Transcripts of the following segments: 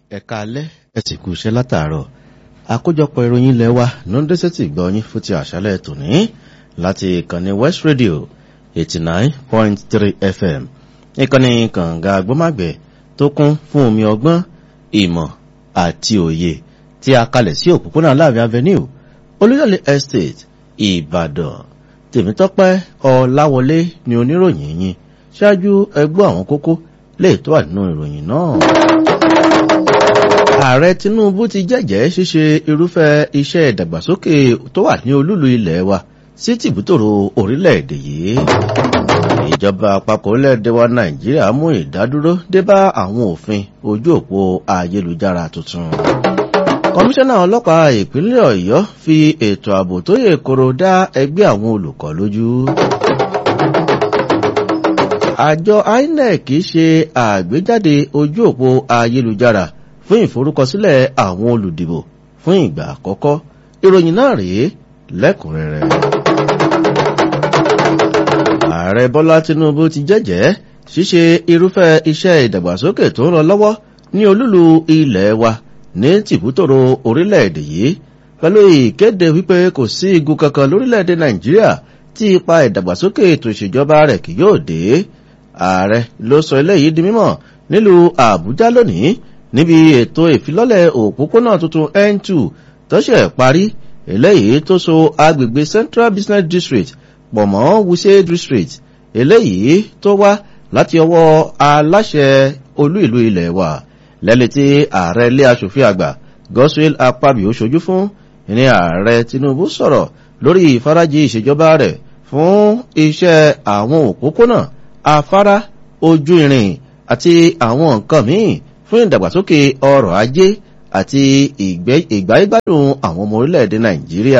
ẹ̀ka alẹ́ ẹ sì kú iṣẹ́ látàárọ̀ àkójọpọ̀ ìròyìn ilẹ̀ wa ló ń dẹ́sẹ̀ tì gbọ́ yín fún ti àṣálẹ̀ tòní láti ìkànnì west radio eighty nine point three fm ìkànnì kànga agbọ́màgbẹ̀ tó kún fún omi ọgbọ́n ìmọ̀ àti òye tí a kalẹ̀ sí òpópónà láàrin avenue olúyọ̀lé estate ìbàdàn tèmítọ́pẹ́ ọláwọlé ni oníròyìn yín ṣáájú ẹgbọ́ àwọn kókó lè tó wà nínú ìròyìn náà ààrẹ tinubu ti jẹ́jẹ́ ṣíṣe irúfẹ́ iṣẹ́ ìdàgbàsókè tó wà ní olúlu ilẹ̀ wa sí tìbútòrò orílẹ̀-èdè yìí ìjọba àpapọ̀ orílẹ̀-èdè wa nàìjíríà mú ìdádúró dé bá àwọn òfin ojú òpó ayélujára tuntun kọmíṣánná ọlọ́pàá ìpínlẹ̀ ọ̀yọ́ fi ètò ààbò tó yè koro dá ẹgbẹ́ àwọn olùkọ́ lójú àjọ inec ṣe àgbéjáde ojú òpó ayélujára fún ìforúkọsílẹ̀ àwọn olùdìbò fún ìgbà àkọ́kọ́ ìròyìn náà rèé lẹ́kùnrẹ́rẹ́. ààrẹ bọ́lá tinubu ti jẹ́jẹ́ ṣíṣe irúfẹ́ iṣẹ́ ìdàgbàsókè tó ń lọ lọ́wọ́ ní olúlu ilẹ̀ wa ní tìbútòrò orílẹ̀-èdè yìí pẹ̀lú ìkéde wípé kò sí igun kankan lórílẹ̀-èdè nàìjíríà tí ipa ìdàgbàsókè ètò ìṣèjọba rẹ̀ kì yóò dé ààrẹ ló sọ eléyìí di mímọ̀ nílùú àbújá lónìí níbi ètò ìfilọ́lẹ̀ òpópónà tuntun n2 tó ṣe parí eléyìí tó so agbègbè central business district pọ̀ mọ́ wuse district eléyìí tó wá láti ọwọ́ aláṣẹ olú ìlú ilẹ̀ wa lẹ́lẹ̀ tí ààrẹ ilé asòfin àgbà goswell apabio ṣojú fún ní ààrẹ tinubu sọ̀rọ̀ lórí ìfarajì ìṣèjọba rẹ̀ fún iṣẹ́ àwọn òpópónà afárá ojú irin àti àwọn nǹkan míì fún ìdàgbàsókè ọrọ̀ ajé àti ìgbáyégbádùn àwọn ọmọ orílẹ̀-èdè nàìjíríà.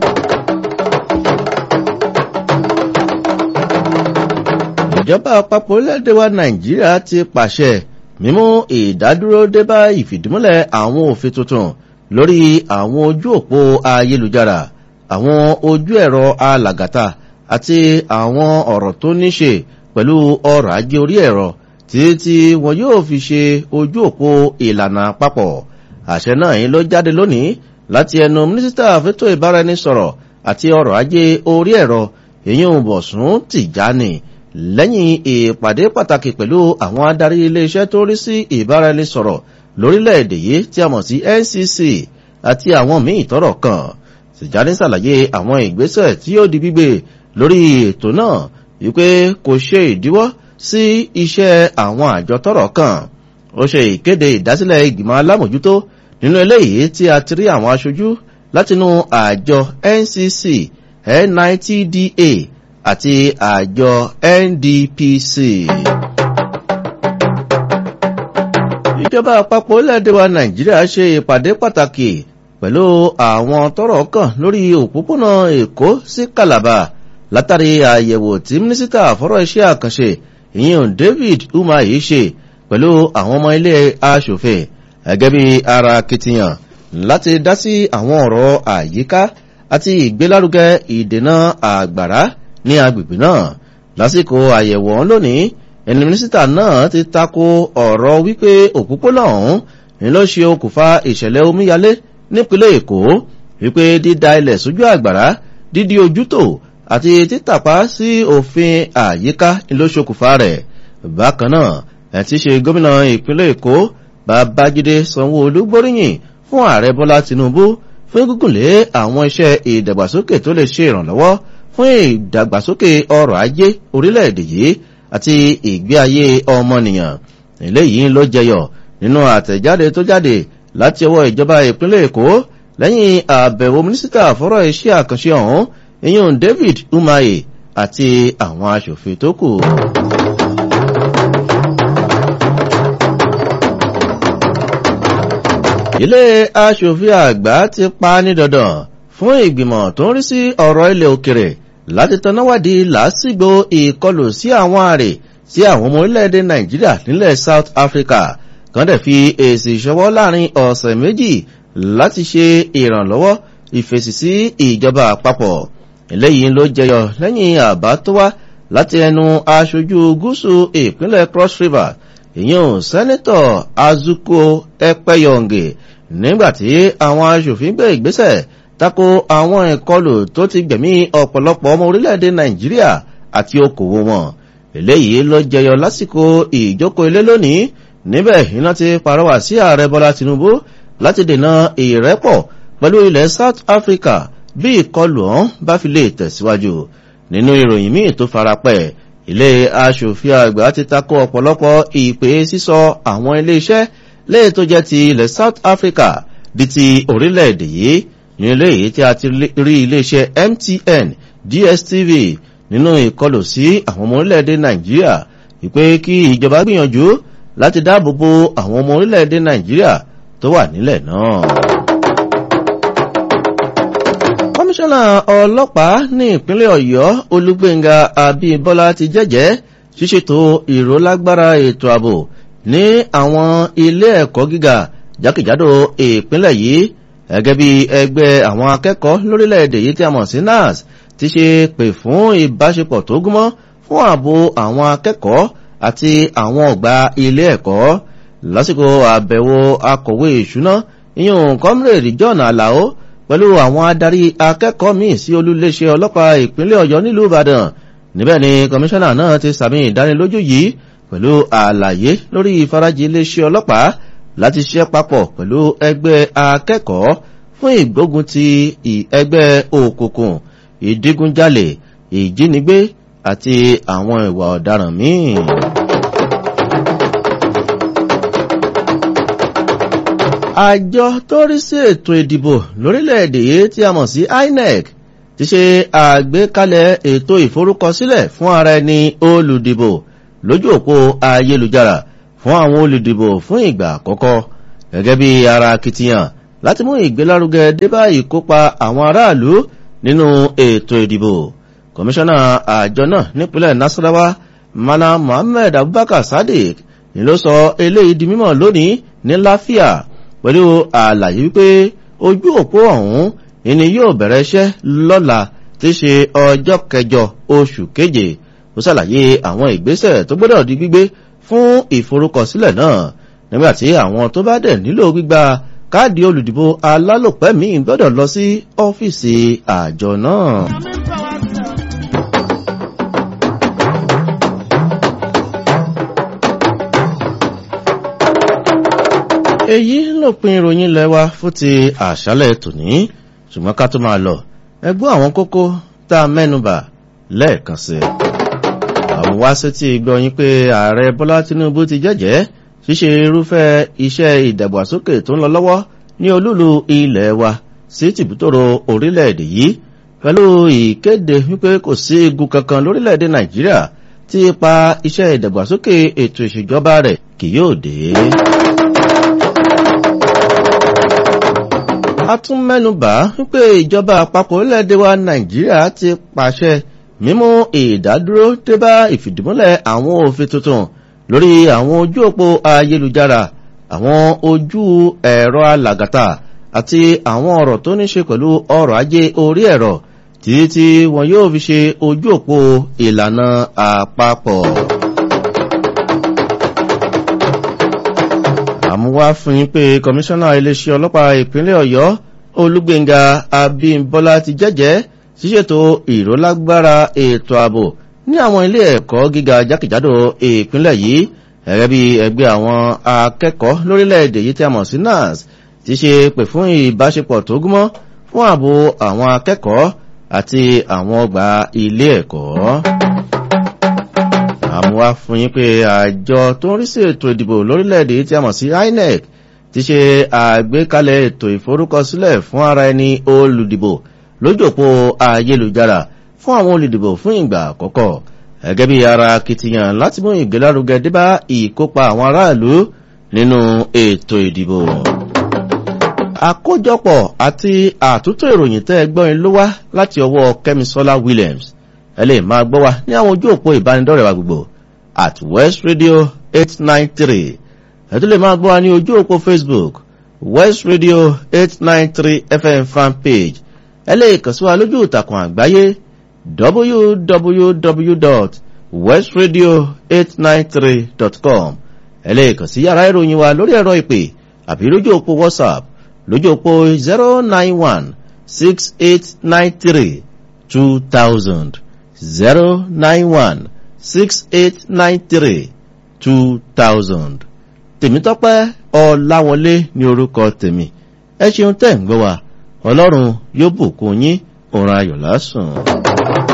ìjọba àpapọ̀ orílẹ̀-èdè wa nàìjíríà ti pàṣẹ mímú ìdádúró débá ìfìdímúlẹ̀ àwọn òfin tuntun lórí àwọn ojú òpó ayélujára àwọn ojú ẹ̀rọ alàgàtà àti àwọn ọ̀rọ̀ tó ní ṣe pẹ̀lú ọrọ̀ ajé orí ẹ̀rọ títí tí wọn yóò fi ṣe ojú òpó ìlànà àpapọ̀ àṣẹ náà yìí ló jáde lónìí láti ẹnu mínísítà fẹ́tò ìbáraẹnisọ̀rọ̀ àti ọrọ̀ ajé orí ẹ̀rọ èyí ń bọ̀sùn tìjáni lẹ́yìn ìpàdé pàtàkì pẹ̀lú àwọn adarí iléeṣẹ́ tó rí sí ìbáraẹnisọ̀rọ̀ lórílẹ̀‐èdè yìí tí a mọ̀ sí ncc àti àwọn míì tọrọ kan tìjáni ṣàlàyé àwọn ìgbésẹ̀ tí yóò di gbígbé lórí ètò náà wípé kò ṣe ìdíwọ́ sí iṣẹ́ àwọn àjọ tọrọ kan ó ṣe ìkéde ìdásílẹ̀ ìgbìmọ̀ alámòjútó nínú eléyìí tí a ti rí àwọn aṣojú látinú àjọ ncc nitda àti àjọ ndpc. ìjọba àpapọ̀ orílẹ̀-èdè wa nàìjíríà ṣe ìpàdé pàtàkì pẹ̀lú àwọn tọrọ kan lórí òpópónà èkó sí calabar látàrí àyẹ̀wò tí mínísítà fọ́rọ̀ iṣẹ́ àkànṣe ìyẹn david umahi ṣe pẹ̀lú àwọn ọmọ ilé aṣòfin gẹ́gẹ́ bí ara kitiyan láti dá sí àwọn ọ̀rọ̀ àyíká àti ìgbélárugẹ ìdènà àgbàrá ní agbègbè náà lásìkò àyẹ̀wò ọ̀hún lónìí ẹni mínísítà náà ti tako ọ̀rọ̀ wípé òpópónà ọ̀hún ni ló ṣe okùnfà ìṣẹ̀lẹ̀ omíyalé nípínlẹ̀ èkó wípé dídá ilẹ̀ sójú àgbàrá dídí ojútò àti títàpá sí òfin àyíká ló ṣokùnfà rẹ̀ bákan náà ẹ̀ ti ṣe gómìnà ìpínlẹ̀ èkó babájídé sanwó-olú gbóríyìn fún ààrẹ bọ́lá tinubu fún gígùnlé àwọn iṣẹ́ ìdàgbàsókè tó lè ṣe ìrànlọ́wọ́ fún ìdàgbàsókè ọrọ̀ ajé orílẹ̀-èdè yìí àti ìgbé ayé ọmọnìyàn eléyìí ló jẹyọ nínú àtẹ̀jáde tó jáde láti ọwọ́ ìjọba ìpínlẹ̀ èkó lẹ́yìn àbẹ̀wò mínísítà fọ́rọ̀ iṣẹ́ àkànṣe ọ̀hún ìyún david umahi àti àwọn aṣòfin tó kù. ilé aṣòfin àgbà ti pa ní dandan fún ìgbìmọ̀ tó ń rí sí ọ̀rọ̀ ilẹ̀ òkèrè láti tanáwádìí lásìgbò ìkọlù sí àwọn àrè sí àwọn ọmọ orílẹ̀-èdè nàìjíríà nílẹ̀ south africa kan dẹ̀ fi èsì ìṣọwọ́ láàrin ọ̀sẹ̀ méjì láti ṣe ìrànlọ́wọ́ ìfèsì sí ìjọba àpapọ̀ eléyìí ló jẹyọ lẹ́yìn àbá tó wá láti ẹnu aṣojú gúúsù ìpínlẹ̀ cross river ìyẹn sẹ́nitọ̀ azuko ẹpẹyọǹgè nígbàtí àwọn aṣòfin gbé ìgbésẹ̀ tako àwọn ìkọlù tó ti gbẹ̀mí ọ̀pọ̀lọpọ̀ ọmọ orílẹ̀-èdè nàìjíríà àti okòwò wọn eléyìí ló jẹyọ lásìkò ìjókòó ilé lónìí níbẹ̀ iná ti parọ́wà sí ààrẹ bọ́lá tinubu láti dènà ìrẹ́pọ̀ pẹ̀lú ilẹ̀ south africa bí ìkọlù ọ̀hún bá fi lè tẹ̀síwájú nínú ìròyìn míì tó farapẹ̀ ilé aṣòfin àgbà ti takò ọ̀pọ̀lọpọ̀ ìpè sísọ àwọn iléeṣẹ́ léè tó jẹ́ ti ilẹ̀ south africa di ti orílẹ̀-èdè yìí ní ilé yìí tí a ti rí iléeṣẹ́ mtn dstv nínú ìkọlù sí àwọn ọmọ orílẹ̀-èdè nàìjíríà ìpè kí ìjọba gbìyànjú láti dáàbò bo àwọn ọmọ orílẹ̀-èdè nàìjíríà tó wà nílẹ̀ náà. kọmíṣánná ọlọ́pàá ní ìpínlẹ̀ ọ̀yọ́ olúgbẹ̀ngà abímbọ́lá ti jẹ́jẹ́ ṣíṣètò ìrólágbára ètò ààbò ní àwọn ilé ẹ̀kọ́ gíga jákèjádò ìpínlẹ̀ yìí gẹ́gẹ́ bí ẹgbẹ́ àwọn akẹ́kọ̀ọ́ lórílẹ̀‐èdè yìí tí a mọ̀ sí nars ti ṣe pè fún ìbáṣepọ̀ tó gúnmọ́ fún ààbò àwọn akẹ́kọ̀ọ́ àti àwọn ọ̀gbà ilé ẹ̀kọ́ lásìkò àbẹ̀wò akọ̀wé ìṣúná ìyún comrade john alao pẹ̀lú àwọn adarí akẹ́kọ̀ọ́ míì sí olúléeṣẹ́ ọlọ́pàá ìpínlẹ̀ ọ̀yọ́ nílùú ìbàdàn níbẹ̀ ni kọmíṣánná náà ti sàmì ìdánilójú yìí pẹ̀lú àlàyé lórí ìfarajì iléeṣẹ́ ọlọ́pàá láti ṣiṣẹ́ papọ̀ pẹ̀lú ẹgbẹ́ akẹ́kọ̀ọ́ fún ìgbógun ti ẹgbẹ́ òkùnkùn ìdígunjalè ìjínigbé àti àwọn ìwà ọ̀daràn míì. àjọ tó rí sí ètò ìdìbò lórílẹ̀‐èdè yìí tí a mọ̀ sí inec ti ṣe àgbékalẹ̀ ètò ìforúkọsílẹ̀ fún ara ẹni olùdìbò lójú òpó ayélujára fún àwọn olùdìbò fún ìgbà àkọ́kọ́ gẹ́gẹ́ bí ara akitiyan láti mú ìgbélárugẹ débá ìkópa àwọn aráàlú nínú ètò ìdìbò kọmíṣánná àjọ náà nípínlẹ̀ nasarawa mana mohammed abubakar sadiq ni ló sọ eléyìí di mímọ̀ lónìí ní láfíà pẹ̀lú àlàyé wípé ojú òpó ọ̀hún ìní yóò bẹ̀rẹ̀ iṣẹ́ lọ́la tí ṣe ọjọ́ kẹjọ oṣù keje ó ṣàlàyé àwọn ìgbésẹ̀ tó gbọ́dọ̀ di gbígbé fún ìforúkọsílẹ̀ náà nígbàtí àwọn tó bá dẹ̀ nílò gbígba káàdì olùdìbò alálòpẹ́ míì gbọ́dọ̀ lọ sí ọ́fíìsì àjọ náà. èyí lópin ìròyìn lẹ́wà fún ti àṣálẹ̀ tòní ṣùgbọ́n ká tó máa lọ ẹgbọ́n àwọn kókó tá a mẹ́nubà lẹ́ẹ̀kan sí àwọn wá sí ti gbọ́ yín pé ààrẹ bọ́lá tinubu ti jẹ́jẹ́ ṣíṣe irúfẹ́ iṣẹ́ ìdàgbàsókè tó ń lọ lọ́wọ́ ní olúlu ilẹ̀ wa sí tìbútòrò orílẹ̀-èdè yìí pẹ̀lú ìkéde wípé kò sí igun kankan lórílẹ̀-èdè nàìjíríà tí ipa iṣẹ́ ìdàgbàsókè ètò ìṣèjọba rẹ̀ kì yóò dé. a tún mẹ́nubà wípé ìjọba àpapọ̀ orílẹ̀-èdè wa nàìjíríà ti pàṣẹ mímú ìdádúró débá ìfìdímúlẹ̀ àwọn òfin tuntun lórí àwọn ojú òpó ayélujára àwọn ojú ẹ̀rọ alàgàtà àti àwọn ọ̀rọ̀ tó ní ṣe pẹ̀lú ọrọ̀ ajé orí ẹ̀rọ títí tí wọn yóò fi ṣe ojú òpó ìlànà àpapọ̀. àmúwá fún yín pé kọmíṣánná iléeṣẹ́ ọlọ́pàá ìpínlẹ̀ ọ̀yọ́ olúgbẹ̀ngà abímbọ́lá ti jẹ́jẹ́ ṣíṣètò ìrólágbára ètò ààbò ní àwọn ilé ẹ̀kọ́ gíga jákèjádò ìpínlẹ̀ yìí gẹ́gẹ́ bí ẹgbẹ́ àwọn akẹ́kọ̀ọ́ lórílẹ̀‐èdè yìí tí a mọ̀ sí nars ti ṣe pè fún ìbáṣepọ̀ tó gúnmọ́ fún ààbò àwọn akẹ́kọ̀ọ́ àti àwọn ọgbà ilé ẹ̀kọ́ àmúwá fún yín pé àjọ tó ń rí sí ètò ìdìbò lórílẹ̀‐èdè tí a mọ̀ sí inec ti ṣe àgbékalẹ̀ ètò ìforúkọsílẹ̀ fún ara ẹni olùdìbò lójòpó ayélujára fún àwọn olùdìbò fún ìgbà àkọ́kọ́ gẹ́gẹ́ bí ara akitiyan láti mú ìgbélárugẹ débá ìkópa àwọn aráàlú nínú ètò ìdìbò. àkójọpọ̀ àti àtúntò ìròyìn tẹ́ ẹgbọ́n ló wá láti ọwọ́ kẹ́misọ́lá williams ẹ lè máa gbọ́ wa ní àwọn ojú òpó ìbánidọ́rẹ̀ wa gbogbo at west radio eight nine three ẹ tún lè máa gbọ́ wa ní ojú òpó facebook west radio eight nine three fm fan page ẹ lè kàn sí wa lójú ìtàkùn àgbáyé www.westradio893.com ẹ lè kàn sí yàrá ìròyìn wa lórí ẹ̀rọ ìpè àbí lójú òpó whatsapp lójú òpó zero nine one six eight nine three two thousand zero nine one six eight nine three two thousand tèmítọ́pẹ́ ọláwọlé ní orúkọ tèmi ẹ ṣeun tẹ́ ń gbọ́ wa ọlọ́run yóò bùkún yín òun ayọ̀ lásùn.